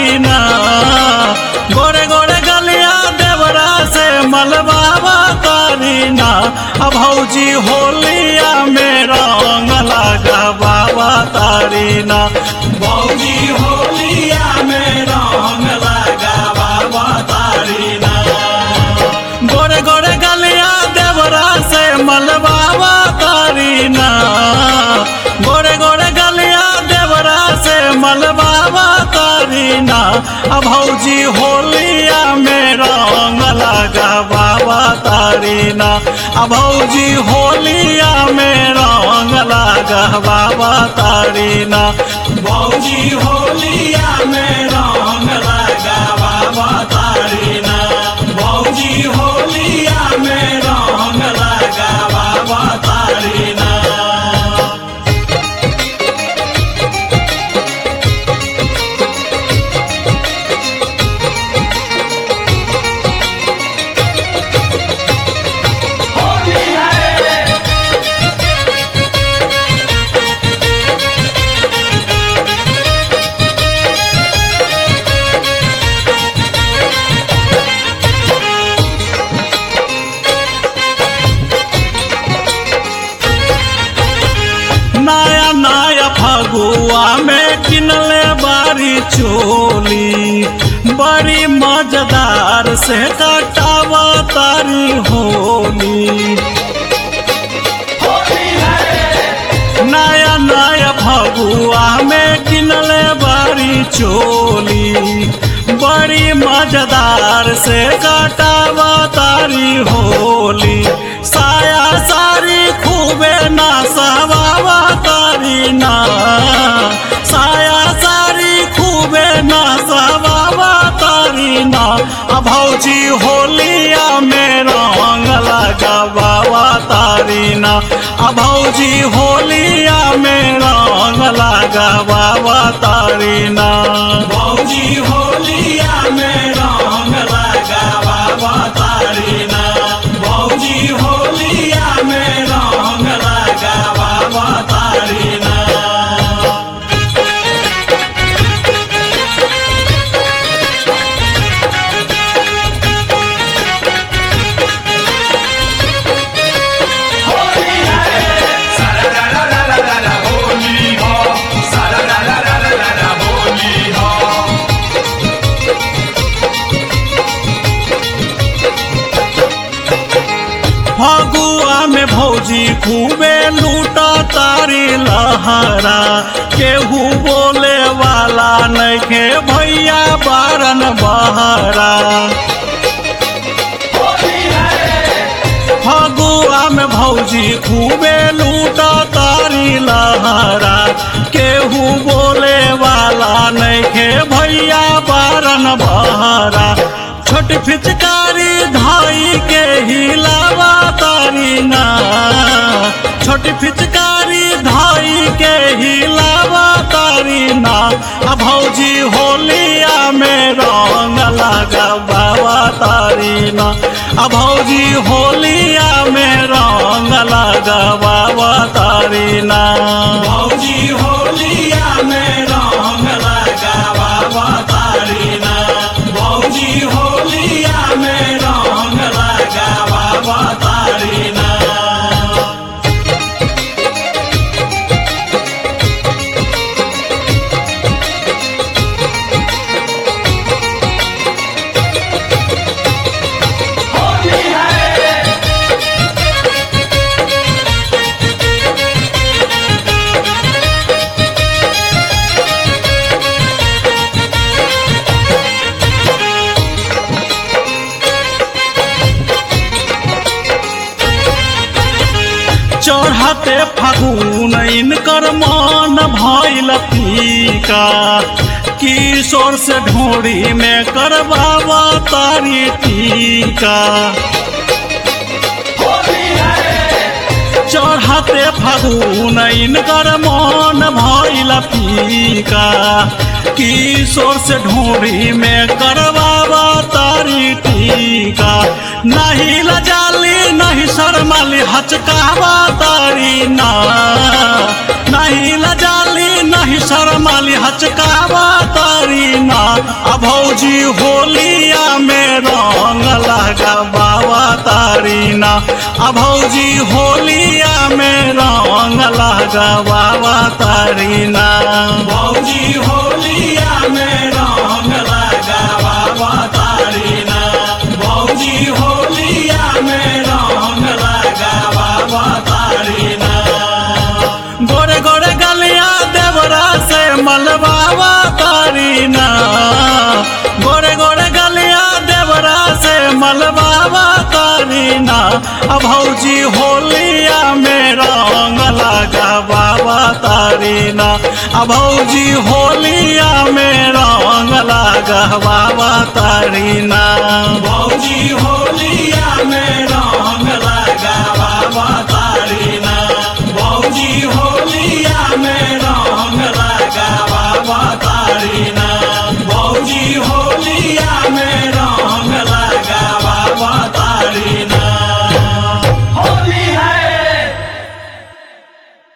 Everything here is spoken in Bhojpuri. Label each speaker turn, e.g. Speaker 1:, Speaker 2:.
Speaker 1: तारी ना गोरे गोरे गलिया देवरा से मलबावा तारी ना अब भौजी होलिया में रंग लगा बाबा तारी ना भौजी होलिया में रंग लगा बाबा तारी ना गोरे गोरे गलिया देवरा से मलबावा तारी ना गोरे गोरे गलिया देवरा से मलबावा तारी ना अब भौजी होलिया में रंग लगा बाबा तारी ना अब भौजी होलिया में रंग लगा बाबा तारी ना भौजी होलिया में रंग लगा बाबा तारी ना भौजी होलिया में रंग लगा बाबा तारी ना नया नया फगुआ में किनले बारी चोली बड़ी मजेदार से कटावा तारी होली नया नया फगुआ में किनले बारी चोली बड़ी मजेदार से कटावा तारी होली साया सारी खूबे ना सवावा तारी ना साया सारी खूबे ना सवावा तारी ना अब भौजी होलिया में रंग लगा बाबा तारी ना अब भौजी होलिया में रंग लगा बाबा तारी ना भौजी होलिया में रंग लगा बाबा तारी ना भौजी होलिया में रंग लगा बाबा तारी ना
Speaker 2: सारा ला ला ला ला ला ला होली हो सारा ला ला ला ला ला ला होली हो
Speaker 1: फगुआ में भौजी खूबे लूटा तारी लहरा केहू बोले वाला नइखे भैया बारन बहरा फगुआ में भौजी खूबे लूटा तारी लहरा केहू बोले वाला नइखे भैया बारन बहरा छोट फिचकारी धाई के हिलावा तारी ना छोट फिचकारी धाई के हिलावा तारी ना आ भौजी होलिया में रंग लगा बाबा तारी ना आ भौजी होलिया में रंग लगा बाबा तारी ना भौजी होलिया में रंग लगा बाबा तारी ना भौजी होलिया में रंग लगा बाबा तारी ना चढ़ते फागुन इनकर मन भइल फीका किशोर से ढोड़ी में करबावा तारी टीका चढ़ते फागुन इनकर मन भइल फीका किशोर से ढोरी में करवावा तारी टीका नहीं लजाली नहीं शर्माली हचकावा तारी ना नहीं लजाली नहीं शर्माली हचकावा तारी तारीना आ भौजी होलिया में रंग लगा बाबा तारीना आ भौजी होलिया में रंग लगा बाबा तारीना भौजी होलिया में रंग लगा बाबा तारीना भौजी होलिया में रंग लगा बाबा तारीना गोरे गोरे गलिया देवरा से मलबावा तारीना गोरे गोरे गलिया देवरा से मलबावा तारीना अब भौजी होलिया में रंग लगा बाबा तारीना अब भौजी होलिया में रंग लगा बाबा तारीना भौजी हो